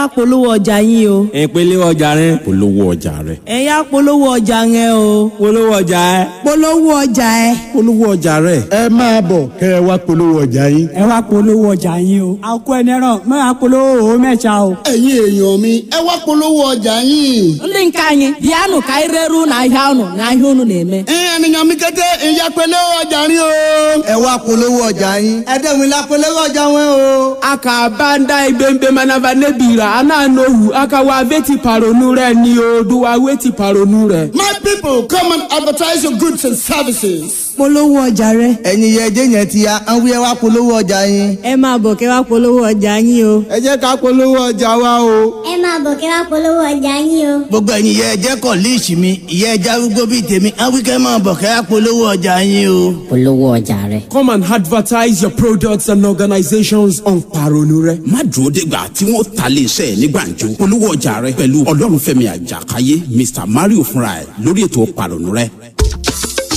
wá polówó ọjà yín o. ìpele ọjà rẹ polówó ọjà rẹ. ẹ yá polówó ọjà yẹn o. polówó ọjà ẹ. polówó ọjà ẹ. polówó ọjà rẹ. ẹ máa bọ̀ kẹ́ ẹ wá polówó ọjà yín. ẹ wá polówó ọjà yín o. àkó ẹnẹrán mọ àpolówó òwò mẹ́ta o. ẹ̀yin èèyàn mi ẹ wá polówó ọjà yín. ndị nke anyị bịanụ ka anyị reru n'ahịa ụnụ n'ahịa ụnụ na-eme. ènìyàn mi kété ìyá pélé ọjà rí o. ẹ wá polówó ọjà yín. ẹ dẹ́gun ilá polówó ọjà wọn o. aka banda ibembe manava nebira ana nohu aka wa veti paronu rẹ ni o duwa weti paronu rẹ. my people come and advertise your goods and services. polówó ọjà rẹ. ẹ̀yin yẹ ẹjẹ́ yẹn ti ya ń wí ẹ wá polówó ọjà yín. ẹ máa bọ̀ kẹ́ wá polówó ọjà yín o. ẹ jẹ́ ká polówó ọjà wa o. ẹ máa bọ̀ kí wá polówó ọjà yín o. gbogbo ẹ̀yin yẹ ẹjẹ́ kọ̀ líìsì mi ìyẹ́ ẹja arúgbó bíi tèmi ń wí kẹ́ máa bọ̀ kẹ́ wá polówó ọjà yín o. polówó ọjà rẹ. come and advertise your products and organizations on paronu rẹ. má dúró dégbà tí wọ́n ta lè ṣe ní gbàǹjo polówó ọjà rẹ pẹ̀lú ọlọ́runfẹ́mi àjàkáyé mr mario fúnra ẹ̀ lórí ètò pàrọ̀nù rẹ.